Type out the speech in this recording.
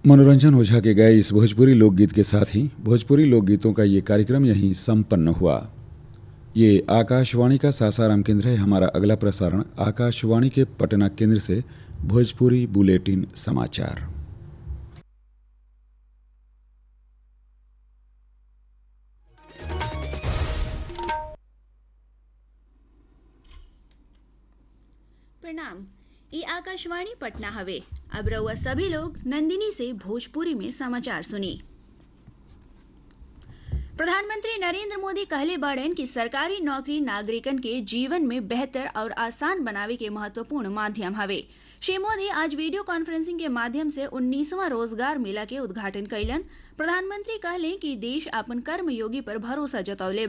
मनोरंजन ओझा के गए इस भोजपुरी लोकगीत के साथ ही भोजपुरी लोकगीतों का ये कार्यक्रम यहीं संपन्न हुआ ये आकाशवाणी का सासाराम केंद्र है हमारा अगला प्रसारण आकाशवाणी के पटना केंद्र से भोजपुरी बुलेटिन समाचार प्रणाम ई आकाशवाणी पटना हवे अब रउआ सभी लोग नंदिनी से भोजपुरी में समाचार सुनी प्रधानमंत्री नरेंद्र मोदी कहले बाड़न कि सरकारी नौकरी नागरिकन के जीवन में बेहतर और आसान बनावे के महत्वपूर्ण माध्यम हवे श्री मोदी आज वीडियो कॉन्फ्रेंसिंग के माध्यम से उन्नीसवां रोजगार मेला के उद्घाटन कैलन प्रधानमंत्री कहले कि देश अपन कर्मयोगी पर भरोसा जतौले